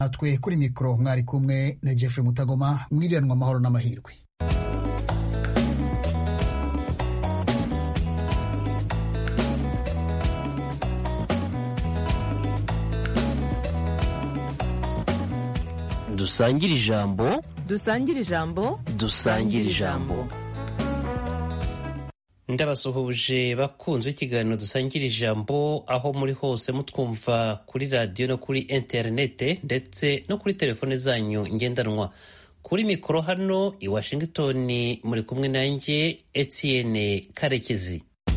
natwe kuri mikoro mwari kumwe na jeffrey mutagoma mwiriranwa amahoro n'amahirwe dusangire ijambo dusangire ijambo dusangire ijambo ndabasuhuje bakunzwe ikiganiro dusangira ijambo aho muri hose mutwumva kuri radiyo no kuri interinete ndetse no kuri telefone zanyu ngendanwa kuri mikoro hano i washington muri kumwe nanjye etienne karekezi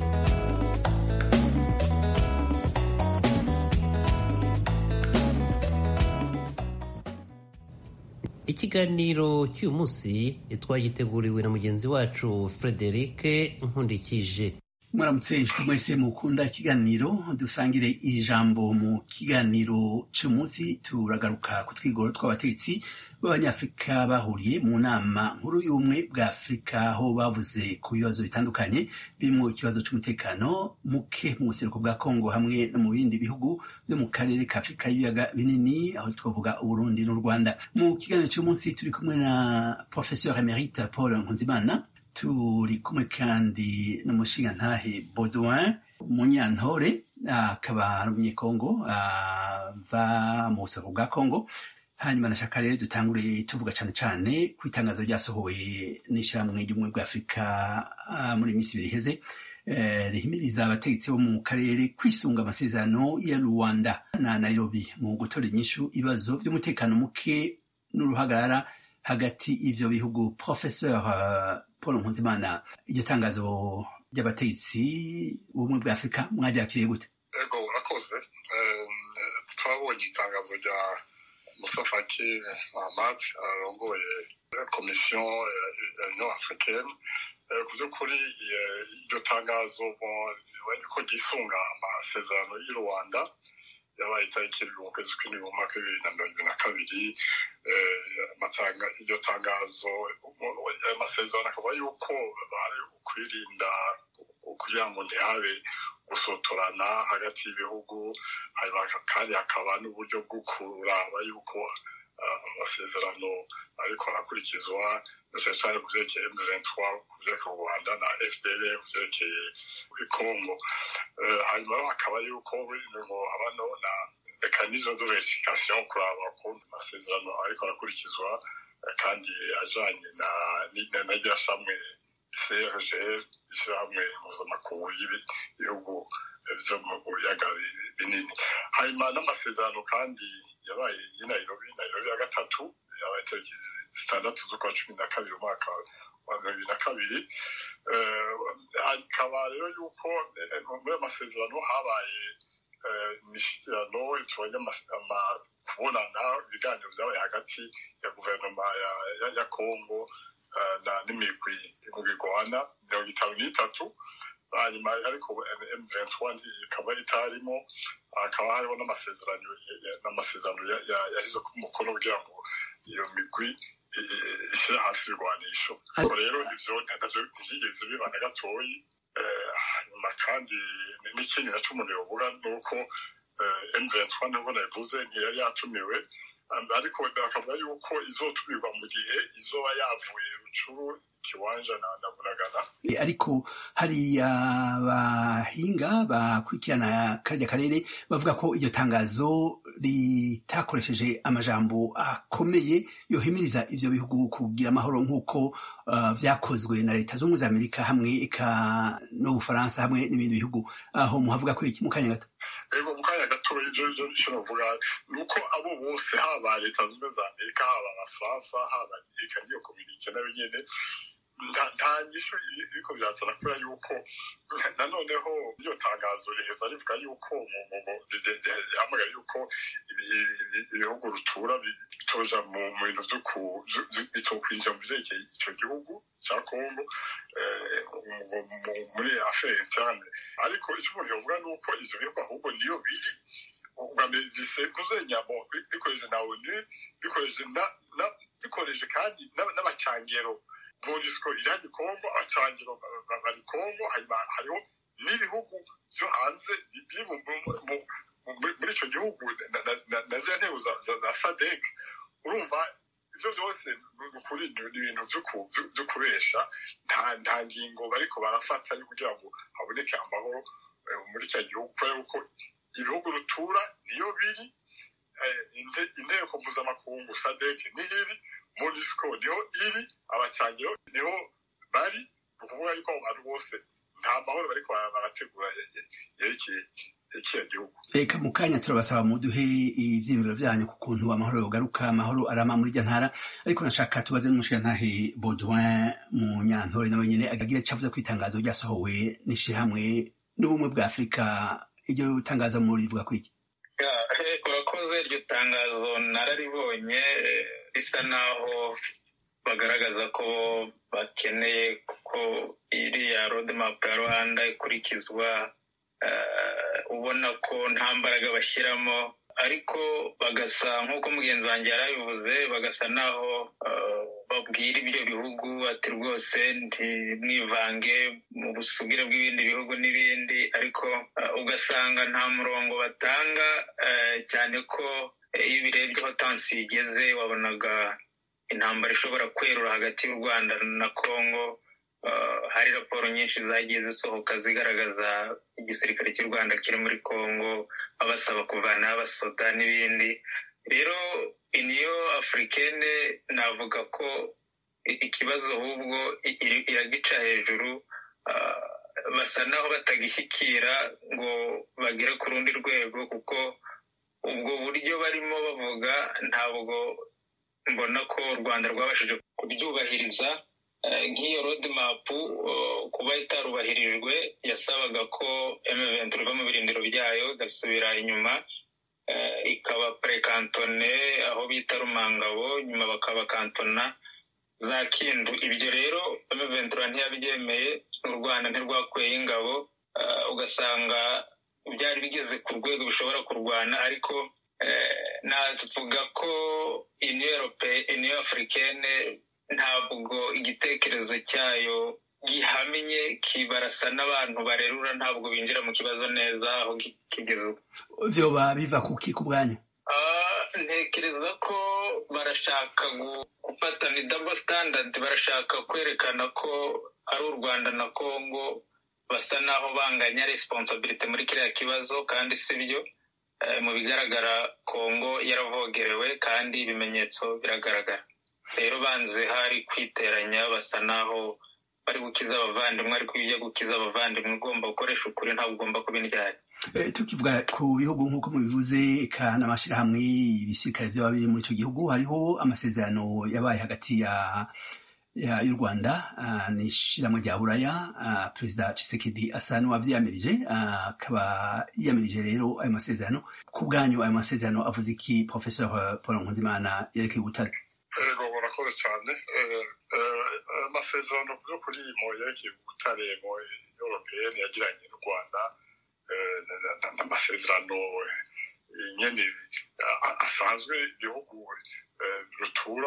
ikiganiro cy'uyu munsi twagiteguriwe na mugenzi wacu frederic nkundikije mwaramutse inshuti mwese mukunda ikiganiro dusangire ijambo mu kiganiro cy'umunsi turagaruka ku twigoro tw'abatetsi b'abanyafurika bahuriye mu nama nkuru y'ubumwe bwa afurika aho bavuze ku bibazo bitandukanye birimo ikibazo cy'umutekano muke mu buseruko bwa kongo hamwe no mu bindi bihugu byo mu karere ka afurika y'ibiyaga binini aho twavuga uburundi n'u rwanda mu kiganiro cy'umunsi turi kumwe na professeur emerite paul nkunzimana turi kumwe kandi n'umushingantahe Baudouin Munyantore akaba ari umunyekongo ava mu busoko bwa Kongo hanyuma nashaka rero dutangure tuvuga cyane cyane ku itangazo ryasohowe n'ishyirahamwe ry'ubumwe bwa afurika muri iyi minsi ibiri iheze rihimiriza abategetsi bo mu karere kwisunga amasezerano ya rwanda na nairobi mu gutora inyishu ibibazo by'umutekano muke n'uruhagarara hagati y'ivyo bihugu professeur paul nkunzimana iryo tangazo ry'abategetsi b'ubumwe bwa afurika mwaryakiriye gute ego urakoze twabonye itangazo rya musa faki ahmad arongoye komisiyo ya union africaine ku by'ukuri iryo tangazo ko ryisunga amasezerano y'u rwanda yabaye itariki mu kwezi kw'indwi mu mwaka w'ibibiri na mirongo ibiri na kabiri iryo tangazo amasezerano akaba yuko bari kwirinda kugira ngo ntihabe gusotorana hagati y'ibihugu kandi hakaba n'uburyo bwo kuraba yuko amasezerano ariko arakurikizwa cyane cyane ku byerekeye M23 ku byerekeye u Rwanda na FDL ku byerekeye Congo hanyuma rero hakaba yuko ngo habano na mekanisme de verification kuraba ko amasezerano ariko arakurikizwa kandi ajanye na n'irya shamwe CRGL ishyirahamwe mpuzamakungu y'ibihugu byo mu biyaga binini hanyuma n'amasezerano kandi yabaye i Nairobi Nairobi ya gatatu yabaye tariki zitandatu z'ukwa cumi na kabiri umwaka wa mirongo ibiri na kabiri hakaba rero yuko muri ayo masezerano habaye imishyikirano tubonye kubonana ibiganiro byabaye hagati ya guverinoma ya kongo n'imigwi imigwigwana mirongo itanu n'itatu hanyuma ariko M23 ikaba itarimo hakaba hariho n'amasezerano n'amasezerano yashyize ku mukono kugira ngo iyo migwi ishyira hasi ibirwanisho ariko rero ivyo ntavyo ntivyigeze biba na gatoyi hanyuma kandi n'ikindi naco umuntu yovuga ni uko M23 nubwo nabivuze ntiyari yatumiwe ariko bakavuga yuko izotumirwa mu gihe izoba yavuye rucuru kiwanja na bunagana ariko hari abahinga bakurikirana karya karere bavuga ko iryo tangazo ritakoresheje amajambo akomeye yohimiriza ivyo bihugu kugira amahoro nk'uko vyakozwe na leta z'ubumwe za amerika hamwe eka n'ubufaransa hamwe n'ibindi bihugu aho muhavuga ko iki mu kanya gato ego mu kanya gato ivyo ivyo ico novuga ni uko abo bose haba leta z'ubumwe za amerika haba abafaransa haba eka niyo kominike nayo nyene nta nyishu iriko birazana kubera yuko nanoneho iryo tangazo riheza rivuga yuko rihamagara yuko ibihugu rutura bitoja mu bintu bitokwinjira mu vyerekeye ico gihugu ca kongo muri affaire interne ariko ico umuntu yovuga ni uko ivyo bihugu ahubwo niyo biri ubwambere bisentuze nyamo bikoreje na onu bikoreje bikoreje kandi n'abacangero monisco irani kongo abacangiro bari kongo hariho n'ibihugu vyo hanze biri muri icyo gihugu na za ntego za sadek urumva ibyo byose ni ukuri ni ibintu byo kubesha nta ngingo bariko barafata yo kugira ngo haboneke amahoro muri cya gihugu kubera ko ibihugu rutura niyo biri inteko mpuzamakungu sadek niho iri monisco niho iri abacangiro niho bari ni ukuvuga yuko abo bantu bose nta mahoro bariko barategura yerekeye kiriya gihugu reka mu kanya turabasaba muduhe ivyiyumviro vyanyu ku kuntu amahoro yogaruka amahoro arama muri irya ntara ariko nashaka tubaze n'umushirantahe baudouin mu nyantore nawe nyene agira cavuze ko itangazo ryasohowe n'ishirahamwe n'ubumwe bwa afurika iryo tangazo muri rivuga kwiki urakoze iryo tangazo nararibonye risa naho bagaragaza ko bakeneye ko iriya roadmap ya rwanda ikurikizwa ubona ko nta mbaraga bashyiramo ariko bagasa nk'uko mugenzi wanjye yarabivuze bagasa naho babwira ibyo bihugu ati rwose ntimwivange mu busugire bw'ibindi bihugu n'ibindi ariko ugasanga nta murongo batanga cyane ko iyo ubirebye aho tansi igeze wabonaga intambara ishobora kwerura hagati y'u rwanda na congo hari raporo nyinshi zagiye zisohoka zigaragaza igisirikare cy'u rwanda kiri muri congo babasaba kuvanaho abasoda n'ibindi rero iniyo afurikene navuga ko ikibazo ahubwo iragica hejuru basa naho batagishyikira ngo bagere ku rundi rwego kuko ubwo buryo barimo bavuga ntabwo mbona ko u rwanda rwabashije kubyubahiriza nk'iyo roadmap kuba itarubahirijwe yasabaga ko M20 riva mu birindiro byayo igasubira inyuma ikaba purekantone aho bita rumangabo nyuma bakabakantona za kindu ibyo rero M20 ntiyabyemeye u rwanda ntirwakuyeho ingabo ugasanga byari bigeze ku rwego bishobora kurwana ariko navuga ko iniyo afurikene ntabwo igitekerezo cyayo gihamye kibarasa n'abantu barerura ntabwo binjira mu kibazo neza aho kigeze vyoba biva kuki ku bwanyu ntekereza ko barashaka gufata ni double standard barashaka kwerekana ko ari u rwanda na congo basa naho banganya responsibility muri kiriya kibazo kandi si byo mu bigaragara congo yaravogerewe kandi ibimenyetso biragaragara rero banze hari kwiteranya basa naho bari gukiza abavandimwe ariko iyo ujya gukiza abavandimwe ugomba gukoresha ukuri ntabwo ugomba kuba indyari tukivuga ku bihugu nk'uko mubivuze eka n'amashyirahamwe ibisirikare byaba biri muri icyo gihugu hariho amasezerano yabaye hagati ya y'u rwanda n'ishyirahamwe rya buraya perezida Tshisekedi asa n'uwabyiyamirije akaba yiyamirije rero ayo masezerano ku bwanyu ayo masezerano avuze iki professor paul nkunzimana yerekeye ubutare ego murakoze cyane amasezerano yo kuri mo yerekeye ubutare mu europeyeni yagiranye n'u rwanda n'amasezerano nyine asanzwe ibihugu rutura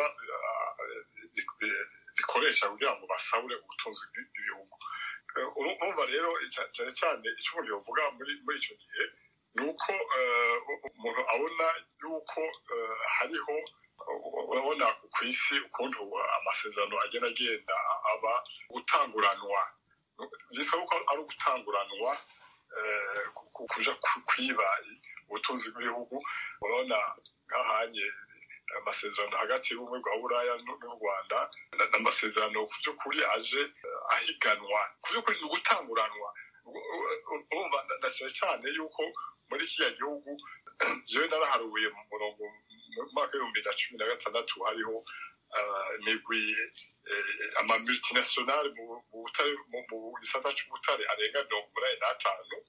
bikoresha kugira ngo basabure ubutunzi bw'ibihugu urumva rero cyane cyane icyo umuntu yavuga muri icyo gihe ni uko umuntu abona yuko hariho urabona ku isi ukuntu amasezerano agenda agenda aba gutanguranwa byitwa ko ari ugutanguranwa kuja kwiba ubutunzi bw'ibihugu urabona nk'ahanye amasezerano hagati y'ubumwe bwa buraya n'u rwanda n'amasezerano ku by'ukuri aje ahiganwa ku by'ukuri ni ugutanguranwa urumva na cyane cyane yuko muri kiriya gihugu jewe naraharuye mu murongo mu mwaka w'ibihumbi na cumi na gatandatu hariho imigwi amamultinationale mu gisata c'ubutare arenga mirongo umunani n'atanu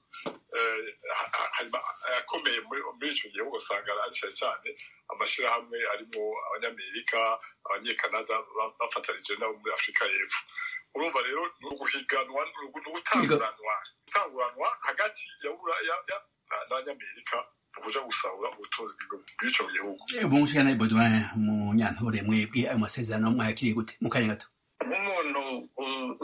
akomeye muri ico gihugu usanga ari cyane cyane amashyirahamwe arimo abanyamerika abanyekanada bafatanije nabo muri afurika y'epfo urumva rero ni uguhiganwa ni ugutanguranwa gutanguranwa hagati ya buraya n'abanyamerika kuja gusahura ubutunzi bw'ico gihugu umushikana Baudouin mu nyantore mwebwe ayo masezerano mwayakiriye gute mu kanya gato nk'umuntu uzi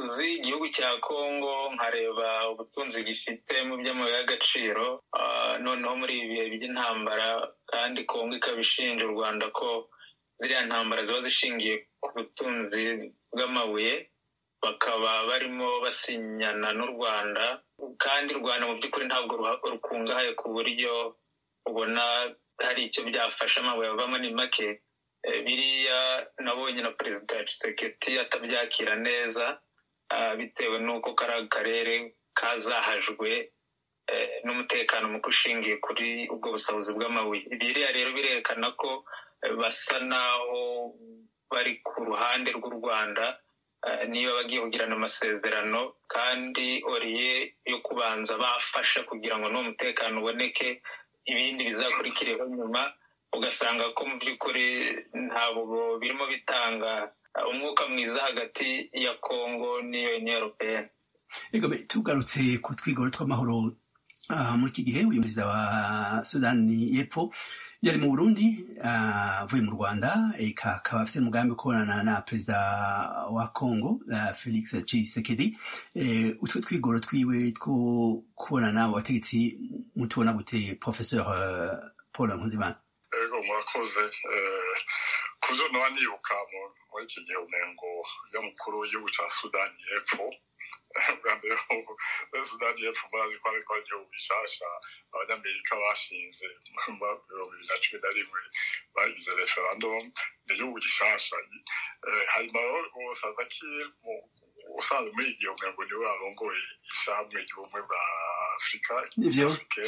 igihugu cya kongo nkareba ubutunzi gifite mu by'amabuye y'agaciro noneho muri ibi bihe by'intambara kandi kongo ikaba ishinja u rwanda ko ziriya ntambara ziba zishingiye ku butunzi bw'amabuye bakaba barimo basinyana n'u rwanda kandi u rwanda mu by'ukuri ntabwo rukungahaye ku buryo ubona hari icyo byafasha amabuye avamo ni make biriya nabonye na perezida Tshisekedi atabyakira neza bitewe n'uko kari akarere kazahajwe n'umutekano muke ushingiye kuri ubwo busabuzi bw'amabuye biriya rero birerekana ko basa n'aho bari ku ruhande rw'u rwanda niba bagiye kugirana amasezerano kandi oriye yo kubanza bafasha kugira ngo n'uwo mutekano uboneke ibindi bizakurikireho nyuma ugasanga ko mu by'ukuri ntabwo birimo bitanga umwuka mwiza hagati ya kongo n'iyo uniyo europeyeni tugarutse ku twigoro tw'amahoro muri iki gihe uyu perezida wa sudani y'epfo yari mu burundi avuye mu rwanda akaba afite umugambi wo kubonana na perezida wa congo felix tshisekedi utwo twigoro twiwe two kubonana mu bategetsi mutubona gute professeur paul nkuzimana ego murakoze ku byo naba nibuka muri iki gihe umengo y'umukuru w'igihugu cya sudani y'epfo bwa mbere sudani y'epfo murazi ko ariko ari igihugu gishasha abanyamerika bashinze mu bihumbi bibiri na cumi na rimwe bagize referendum ni igihugu gishasha hanyuma rero salvakir usanzwe muri iki gihe umengo niwe arongoye ishyirahamwe ry'ubumwe bwa afurika nivyo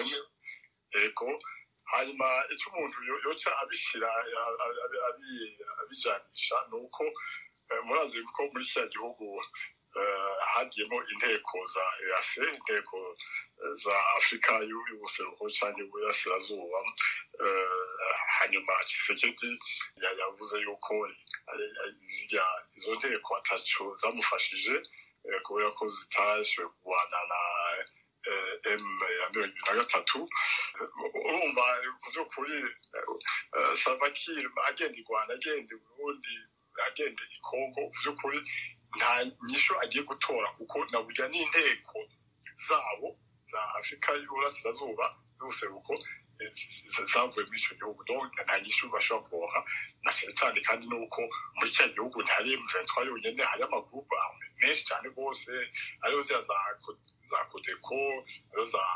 ego hanyuma icyo umuntu yoca abishyira abijanisha ni uko murazi ko muri kiriya gihugu hagiyemo inteko za ease inteko za afurika y'ubuseruko cyangwa y'uburasirazuba hanyuma kisekedi yavuze yuko izo nteko atacu zamufashije kubera ko zitashoboye kurwana na m ya mirongo ibiri na gatatu urumva ku by'ukuri salvakir agenda i rwanda agenda i burundi agenda i kongo ku by'ukuri nta nyisho agiye gutora kuko na burya n'inteko zabo za afurika y'uburasirazuba z'ubuseruko zavuye muri icyo gihugu nta nyisho bashobora kuronka na cyane cyane kandi n'uko muri cya gihugu ntihari emuventwa yonyine hari amagurupe menshi cyane rwose ariyo ziriya za za kodeko ariyo za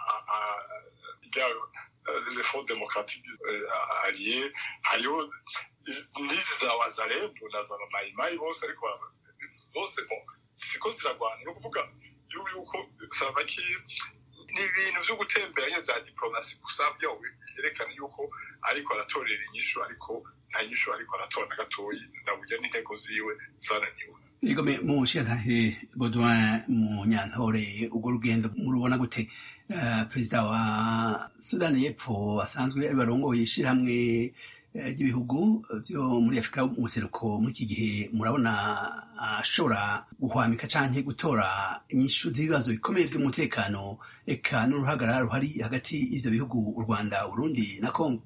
reforme démocratique alliée hariho n'izi za wazarendo na za mayimayi bose ariko zose siko zirarwana ni ukuvuga yuko salvakir ni ibintu byo gutembera nyine bya diplomasi gusa byawe byerekana yuko ariko aratorera inyishu ariko nta nyishu ariko aratora na gatoyi naburya n'intego ziwe zananiwe igome mu nshingantahe Baudouin mu nyantore urwo rugendo murubona gute perezida wa sudani y'epfo asanzwe ari barongoye ishyirahamwe ry'ibihugu byo muri afurika mu buseruko muri iki gihe murabona ashobora guhwamika cyangwa gutora inyishu z'ibibazo bikomeye by'umutekano eka n'uruhagarara ruhari hagati y'ibyo bihugu u rwanda urundi na kongo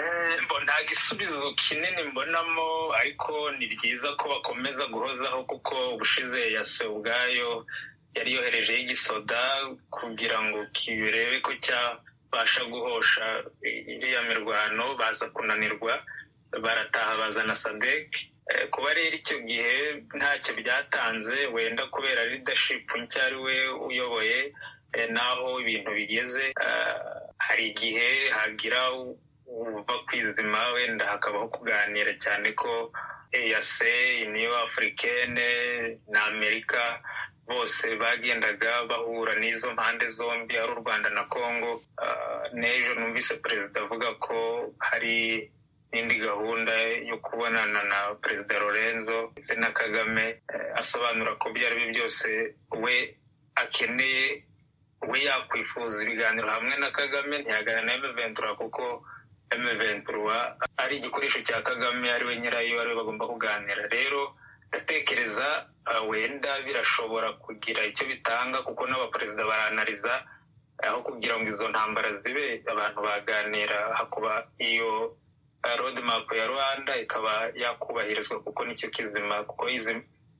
nta gisubizo kinini mbonamo ariko ni byiza ko bakomeza guhozaho kuko ubushize yase ubwayo yari yoherejeho igisoda kugira ngo kirebe ko cyabasha guhosha iriya mirwano baza kunanirwa barataha bazana sadek kuba rero icyo gihe ntacyo byatanze wenda kubera leadership nshya ari we uyoboye n'aho ibintu bigeze hari igihe hagira uva kwizima wenda hakabaho kuganira cyane ko eyase niyo afurikene na amerika bose bagendaga bahura n'izo mpande zombi ari u rwanda na congo n'ejo numvise perezida avuga ko hari n'indi gahunda yo kubonana na perezida lorenzo ndetse na kagame asobanura ko ibyo ari byo byose we akeneye we yakwifuza ibiganiro hamwe na kagame ntiyaganira na emeventura kuko emeventura ari igikoresho cya kagame ari we nyirayo ari we bagomba kuganira rero ndatekereza wenda birashobora kugira icyo bitanga kuko n'abaperezida baranariza aho kugira ngo izo ntambara zibe abantu baganira hakuba iyo road map ya rwanda ikaba yakubahirizwa kuko nicyo kizima kuko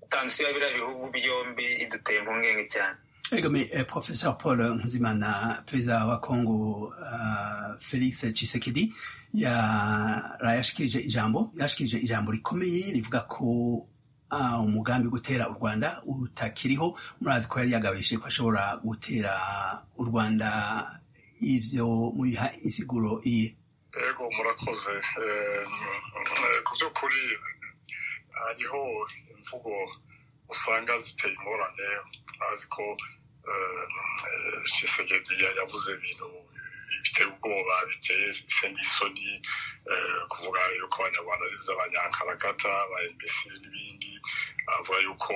tansiyo ya biriya bihugu byombi iduteye impungenge cyane egome professor paul nkuzimana perezida wa congo felix chisekedi yashikirije ijambo yashikirije ijambo rikomeye rivuga ko umugambi gutera u rwanda utakiriho murazi ko yari yagabishije ko ashobora gutera u rwanda ivyo mubiha insiguro iye ego murakoze ku by'ukuri hariho imvugo usanga ziteye ingorane azi ko shisegedi yavuze ibintu biteye ubwoba biteye n'isoni kuvuga yuko abanyarwanda ari iby'abanyankaragata ba embesi n'ibindi avuga yuko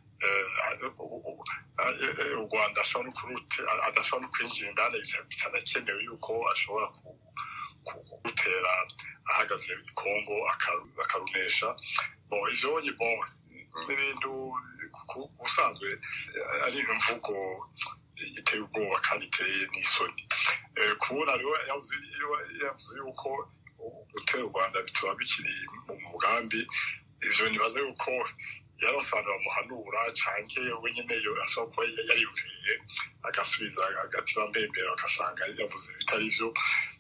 u rwanda adashobora no kwinjira indani bitanakenewe yuko ashobora gutera ahagaze i kongo akarunesha ivyo nyibwo n'ibintu ubusanzwe ari imvugo iteye ubwoba kandi iteye n'isoni kubona rero yavuze yuko gutera u rwanda bituma bikiri mu mugambi ivyo nibaza yuko yarasanzwe bamuhanura canke we nyene yo ashobora kuba yariyumviriye agasubiza agatima mbembero agasanga yavuze bitari vyo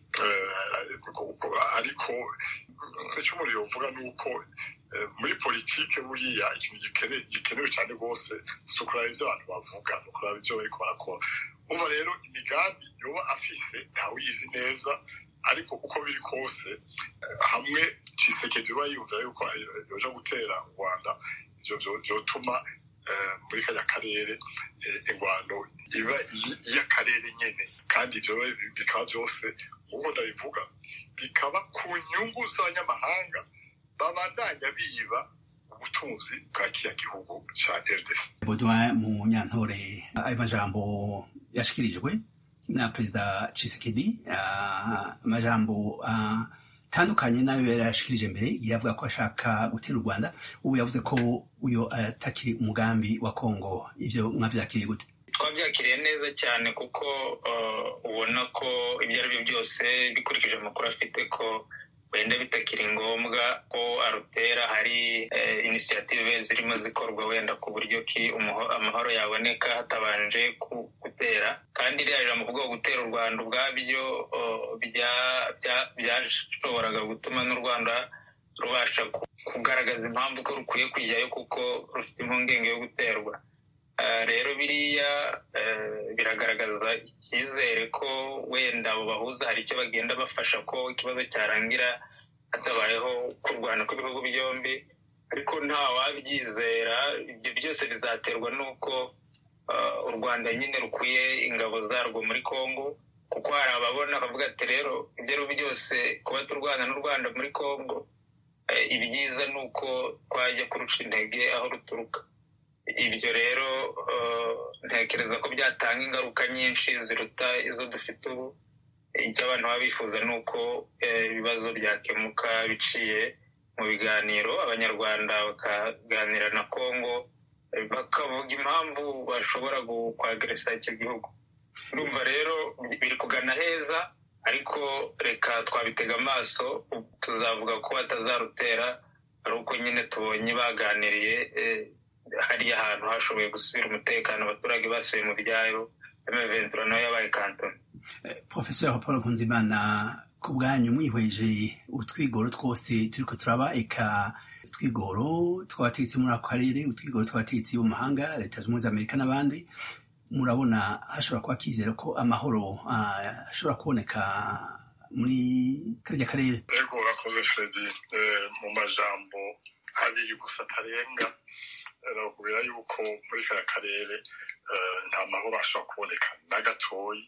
ariko icyo umuntu yovuga ni uko muri politike buriya ikintu gikenewe cyane rwose si ukuraba ibyo abantu bavuga ni ukuraba ibyo bariko barakora uba rero imigambi yoba afise ntawiyizi neza ariko uko biri kose hamwe cisekedi uba yiyumvira yuko yoja gutera u rwanda vyotuma muri kajya karere ingwano iba iy'akarere nyene kandi ivyo bikaba vyose uko ndabivuga bikaba ku nyungu z'abanyamahanga babandanya biba ubutunzi bwa kiriya gihugu ca rdc baudouin mu nyantore ayo majambo yashikirijwe na perezida cisekedi amajambo atandukanye nayo yari yashikirije mbere igihe avuga ko ashaka gutera u rwanda ubu yavuze ko uyo atakiri umugambi wa kongo ivyo mwavyakiriye gute twabyakiriye neza cyane kuko ubona ko ibyo ari byo byose bikurikije amakuru afite ko wenda bitakiri ngombwa ko arutera hari inisiyative zirimo zikorwa wenda ku buryo ki amahoro yaboneka hatabanje gutera kandi iriya jambo kuvuga gutera u rwanda ubwabyo byashoboraga gutuma n'u rwanda rubasha kugaragaza impamvu ko rukwiye kujyayo kuko rufite impungenge yo guterwa rero biriya biragaragaza icyizere ko wenda abo bahuza hari icyo bagenda bafasha ko ikibazo cyarangira hatabayeho kurwana kw'ibihugu byombi ariko nta wabyizera ibyo byose bizaterwa n'uko u rwanda nyine rukwiye ingabo zarwo muri congo kuko hari ababona bakavuga ati rero ibyo ari byo byose kuba turwana n'u rwanda muri congo ibyiza ni uko twajya kuruca intege aho ruturuka ibyo rero ntekereza ko byatanga ingaruka nyinshi ziruta izo dufite ubu icyo abantu baba bifuza ni uko ibibazo byakemuka biciye mu biganiro abanyarwanda bakaganira na congo bakavuga impamvu bashobora kwageresa icyo gihugu urumva rero biri kugana heza ariko reka twabitega amaso tuzavuga ko batazarutera ari uko nyine tubonye baganiriye hariya hantu hashoboye gusubira umutekano abaturage basubiye mu byaro emeventura nayo yabaye kantoni profesor paul nkunzimana ku bwanyu mwihweje utwigoro twose turiko turaba eka utwigoro tw'abategetsi muri ako karere utwigoro tw'abategetsi bo mu mahanga leta zunze ubumwe za amerika n'abandi murabona hashobora kuba kizera ko amahoro ashobora kuboneka muri karya karere ego urakoze fredi mu majambo abiri gusa atarenga nakubwira yuko muri kariya karere nta mahoro ashobora kuboneka na gatoyi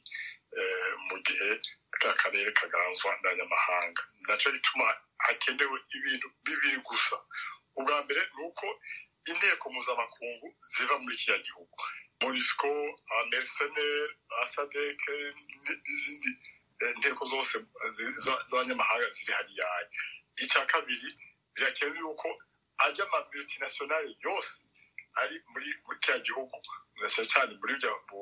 mu gihe kariya karere kaganzwa n'abanyamahanga nacyo gituma hakenewe ibintu bibiri gusa ubwa mbere ni uko inteko mpuzamakungu ziva muri kiriya gihugu monisco amerseneri asadeke n'izindi inteko zose z'abanyamahanga ziri hariya icya kabiri birakenewe yuko ajya ama multinationale yose ari muri kiriya gihugu cyane cyane muri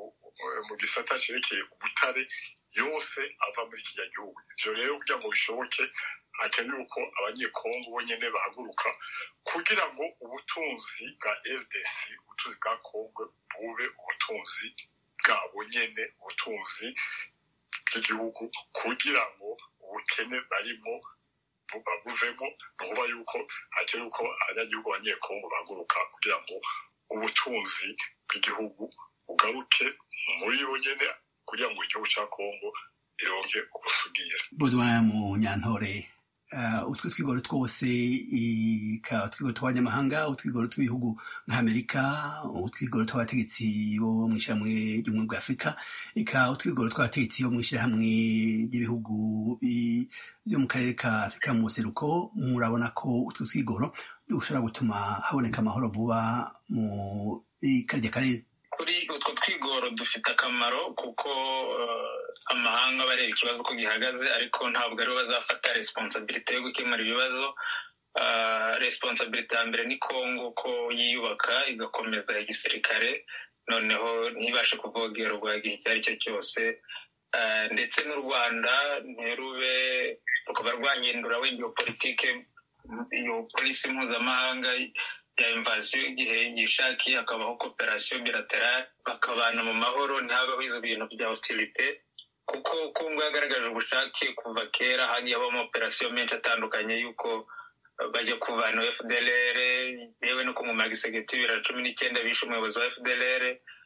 mu gisata cyerekeye ubutare yose ava muri kiriya gihugu ibyo rero kugira ngo bishoboke hakenewe ko abanyekongo bonyine bahaguruka kugira ngo ubutunzi bwa rdc ubutunzi bwa kongo bube ubutunzi bwabo nyene ubutunzi bw'igihugu kugira ngo ubukene barimo buvemo ni ukuvuga yuko hakenewe ko abanyagihugu abanyekongo bahaguruka kugira ngo ubutunzi bw'igihugu bugaruke muri bo nyene kugira ngo igihugu cya kongo ironke ubusugire budwa mu nyantore utwo twigoro twose utwigoro tw'abanyamahanga utwigoro tw'ibihugu nk'amerika utwigoro tw'abategetsi bo mu ishyirahamwe ry'ubumwe bwa afurika eka utwigoro tw'abategetsi bo mu ishyirahamwe ry'ibihugu byo mu karere ka afurika mu buseruko murabona ko utwo twigoro dushobora gutuma haboneka amahoro vuba mu karya karere kuri utwo twigoro dufite akamaro kuko amahanga bareba ikibazo uko gihagaze ariko ntabwo aribo bazafata responsabilite yo gukemura ibibazo responsabilite ya mbere ni kongo ko yiyubaka igakomeza igisirikare noneho ntibashe kuvogerwa igihe icyo ari cyo cyose ndetse n'u rwanda ntirube rukaba rwahindura wenda politike iyo polisi mpuzamahanga ya invasiyo igihe yishakiye hakabaho kooperasiyo bilaterale bakabana mu mahoro ntihabeho izo bintu bya hostilite kuko kongo yagaragaje ubushake kuva kera hagiye habamo operasiyo menshi atandukanye y'uko bajya kuvana fdlr yewe no kumumara igisegeti bibiri na cumi n'icyenda bishe umuyobozi wa fdlr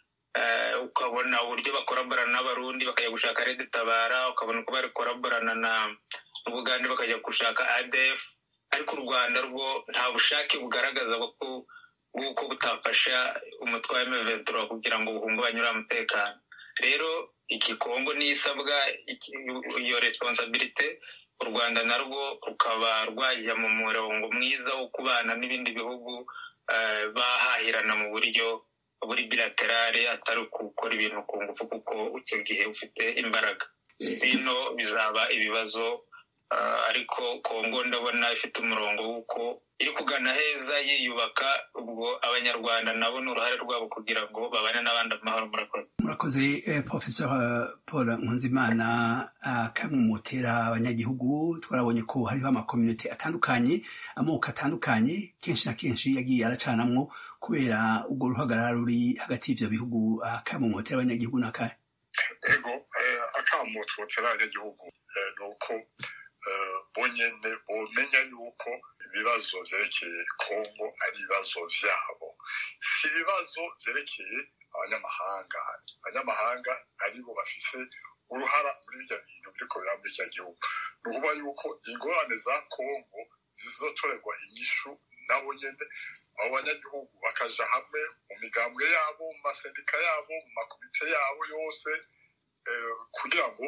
ukabona uburyo bakoraborana n'abarundi bakajya gushaka redi tabara ukabona uko bari koraborana na n'ubugande bakajya gushaka adf ariko u rwanda rwo nta bushake bugaragaza bw'uko butafasha umutwe wa emeventura kugira ngo buhungabanye uriya mutekano rero iki kongo niyo isabwa iyo responsabilite u rwanda narwo rukaba rwajya mu murongo mwiza wo kubana n'ibindi bihugu bahahirana mu buryo buri bilaterale atari gukora ibintu ku ngufu kuko icyo gihe ufite imbaraga bino bizaba ibibazo ariko kongo ndabona ifite umurongo w'uko iri kugana heza yiyubaka ubwo abanyarwanda nabo ni uruhare rwabo kugira ngo babane n'abandi amahoro murakoze murakoze professor paul nkunzimana kamwe mutera abanyagihugu twarabonye ko hariho amakominote atandukanye amoko atandukanye kenshi na kenshi yagiye aracanamwo kubera ubwo ruhagarara ruri hagati y'ivyo bihugu kamwe mutera abanyagihugu n'akahe ego akamutse mutera abanyagihugu ni uko bonyine bomenya yuko ibibazo byerekeye kongo ari ibibazo byabo si ibibazo byerekeye abanyamahanga abanyamahanga aribo bafise uruhara muri bijya bintu biriko biraba muri icyo gihugu ni ukuvuga yuko ingorane za kongo zizotorerwa inyishu nabo nyene abo banyagihugu bakaja hamwe mu migambwe yabo mu masendika yabo mu makomite yabo yose kugira ngo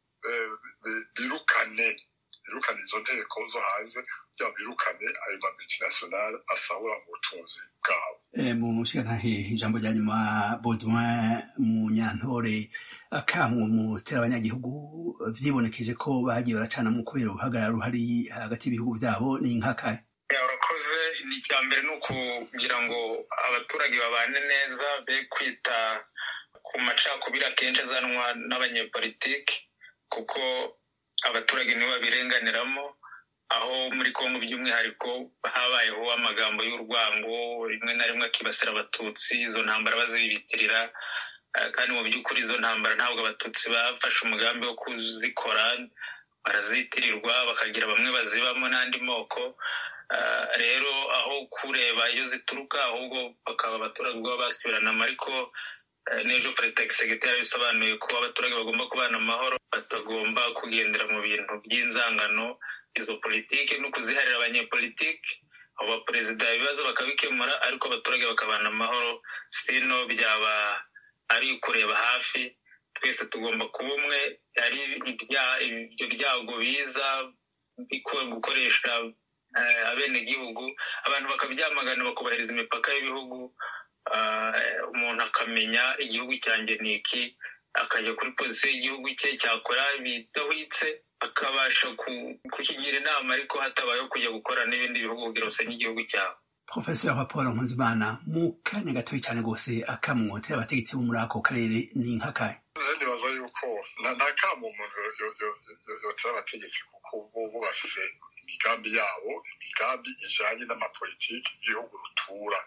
birukane birukane izo nteko zo hanze kugira ngo birukane ayo ma multinationale asahura mu butunzi bwabo mu mushigantahe ijambo rya nyuma baudouin mu nyantore akamwe mutera abanyagihugu vyibonekeje ko bagiye baracanamwo kubera uruhagarara ruhari hagati y'ibihugu vyabo ni nkakahe urakoze ni icya mbere ni ukugira ngo abaturage babane neza be kwita ku macakubiri akenshi azanwa n'abanyepolitiki kuko abaturage nibo babirenganiramo aho muri kongo by'umwihariko habayeho amagambo y'urwango rimwe na rimwe akibasira abatutsi izo ntambara bazibitirira kandi mu by'ukuri izo ntambara ntabwo abatutsi bafashe umugambi wo kuzikora barazitirirwa bakagira bamwe bazibamo n'andi moko rero aho kureba iyo zituruka ahubwo bakaba abaturage ubwabo basubiranamo ariko n'ejo perezida gisegiteri bisobanuye ko abaturage bagomba kubana amahoro batagomba kugendera mu bintu by'inzangano izo politiki no kuziharira abanyepolitiki abo baperezida ibibazo bakabikemura ariko abaturage bakabana amahoro sino byaba ari kureba hafi twese tugomba kuba umwe ari ibyo byago biza gukoresha abenegihugu abantu bakabyamagana bakubahiriza imipaka y'ibihugu umuntu akamenya igihugu cyanjye ni iki akajya kuri polisi y'igihugu cye cyakora bidahwitse akabasha kukigira inama ariko hatabayeho kujya gukora n'ibindi bihugu kugira usanye igihugu cyawe profesor paul nkunzimana mu kanya gatoya cyane rwose akamwotera abategetsi bo muri ako karere ni nk'akahe nibaza yuko nta kamo umuntu yotera abategetsi kuko yuko bo bafise imigambi yabo imigambi ijanye n'amapolitiki y'igihugu rutura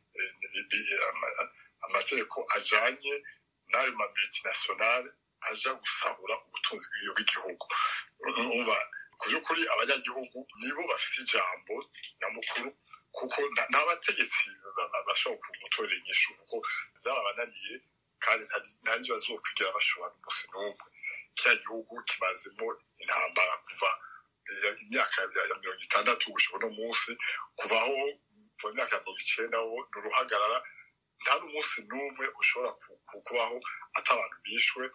amategeko ajanye n'ayo ma multinationale aja gusahura ubutunzi bw'igihugu umva ku by'ukuri abanyagihugu nibo bafite ijambo nyamukuru kuko nta bategetsi bashobora gutorera inyishu kuko byarabananiye kandi nta n'ibyo bazokwigira bashobora n'umunsi n'umwe kiriya gihugu kimazemo intambara kuva imyaka ya mirongo itandatu gushika uno munsi kuva aho mu myaka ya mirongo icenda ho ni uruhagarara nta n'umunsi n'umwe ushobora kubaho ata abantu bishwe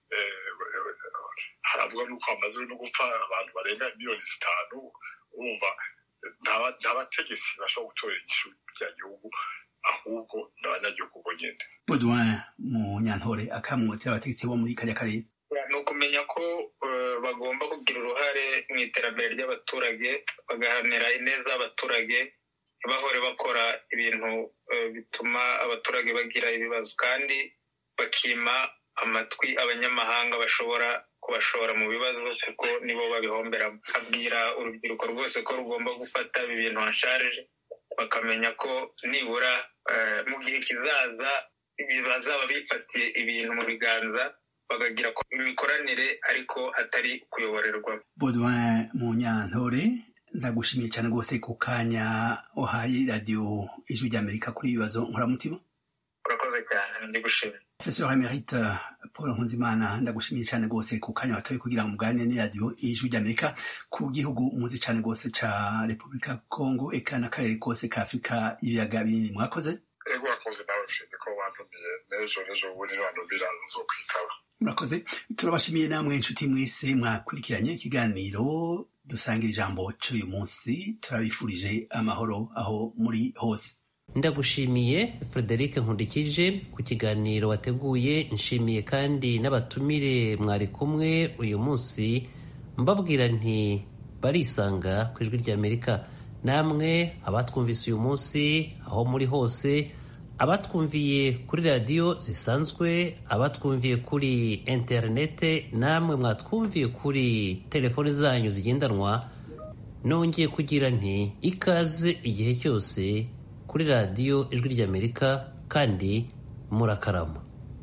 haravuga n'uko hamaze no gupfa abantu barenga miliyoni zitanu urumva nta bategetsi bashobora gutorera igishu rya gihugu ahubwo ni abanyagihugu bonyine Baudouin mu nyantore akamwotera abategetsi bo muri kariya karere ni ukumenya ko bagomba kugira uruhare mu iterambere ry'abaturage bagahanira ineza y'abaturage ntibahore bakora ibintu bituma abaturage bagira ibibazo kandi bakima amatwi abanyamahanga bashobora kubashora mu bibazo kuko nibo babihomberamo abwira urubyiruko rwose ko rugomba gufata ibi bintu hasharije bakamenya ko nibura mu gihe kizaza bazaba bifatiye ibintu mu biganza bakagira imikoranire ariko atari kuyoborerwa Baudouin mu nyantore ndagushimiye cyane rwose ku kanya uhaye radiyo ijwi ry'amerika kuri ibibazo nkoramutima urakoze cyane ndi gushimira Professor Emerite Paul Nkunzimana ndagushimiye cyane rwose ku kanya watoye kugira ngo muganire n'iradiyo ijwi ry'Amerika ku gihugu muzi cyane rwose ca Repubulika Kongo eka n'akarere kose ka Afurika ibiyaga binini mwakoze ego wakoze nawe ushimye ko wantumiye n'ejo n'ejo bundi wantumira nzokwitaba murakoze turabashimiye namwe inshuti mwese mwakurikiranye ikiganiro dusangira ijambo cy'uyu munsi turabifurije amahoro aho muri hose ndagushimiye frederic nkundikije ku kiganiro wateguye nshimiye kandi n'abatumire mwari kumwe uyu munsi mbabwira nti barisanga ku ijwi ry'amerika namwe abatwumvise uyu munsi aho muri hose abatwumviye kuri radiyo zisanzwe abatwumviye kuri interinete namwe mwatwumviye kuri telefoni zanyu zigendanwa nongeye kugira nti ikaze igihe cyose kuri radiyo ijwi ry'amerika kandi murakarama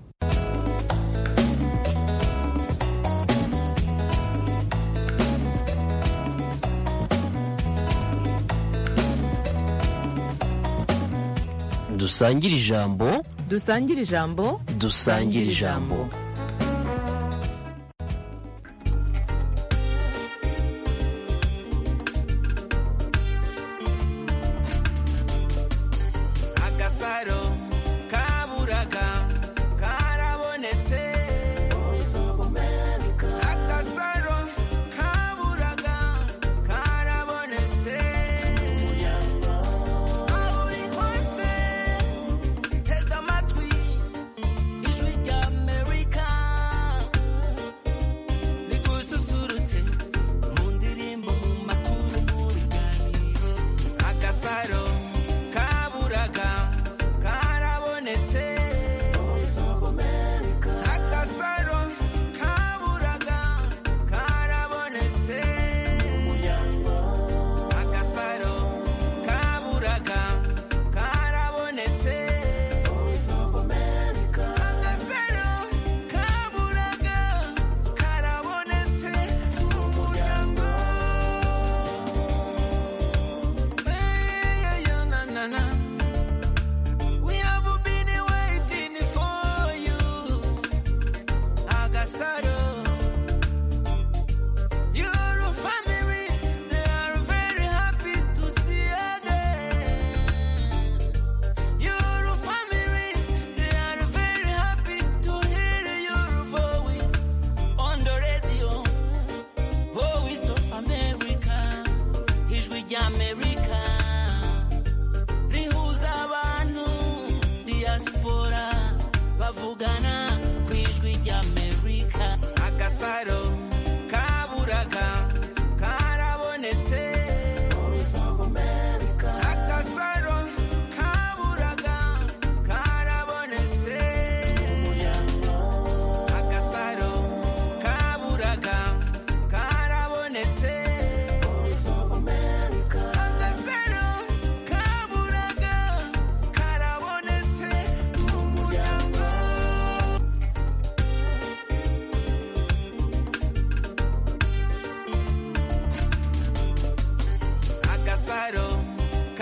dusangire ijambo dusangire ijambo dusangire ijambo agasaro kaburaga karabonetse agasaro kaburaga karabonetse aho uri hose tega amatwi ijwi rya amerika rigususurutse mu ndirimbo mu makuru mu biganiro agasaro kaburaga